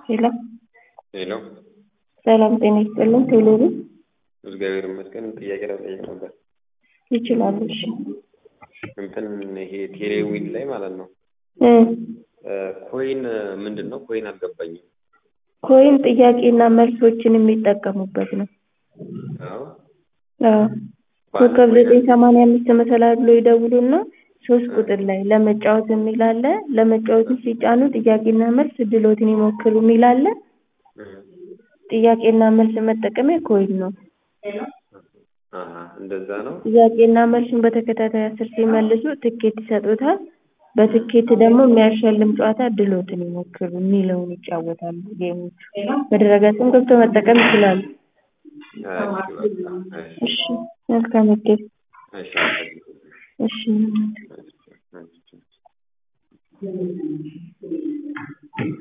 ሄሎ ሄሎ ሰላም ጤና ይስጥልን። ቴሌቪ እግዚአብሔር ይመስገን። ጥያቄ ለመጠየቅ ነበር። ይችላሉ። እሺ እንትን ይሄ ቴሌዊን ላይ ማለት ነው እ ኮይን ምንድን ነው? ኮይን አልገባኝም። ኮይን ጥያቄና መልሶችን የሚጠቀሙበት ነው። አዎ አዎ ኮከብ ዘጠኝ ሰማንያ አምስት መሰላል ብሎ ይደውሉና ሶስት ቁጥር ላይ ለመጫወት የሚል አለ። ለመጫወትን ሲጫኑ ጥያቄና መልስ ድሎትን ይሞክሩ የሚል አለ። ጥያቄና መልስ መጠቀሚያ ኮይን ነው። አሀ እንደዛ ነው። ጥያቄና መልሱን በተከታታይ አስር ሲመልሱ ትኬት ይሰጡታል። በትኬት ደግሞ የሚያሸልም ጨዋታ ድሎትን ይሞክሩ የሚለውን ይጫወታሉ። ጌሞቹ በድረገጽም ገብተው መጠቀም ይችላሉ። እሺ በቃ እሺ እሺ መልካም እድል። እሺ እሺ እሺ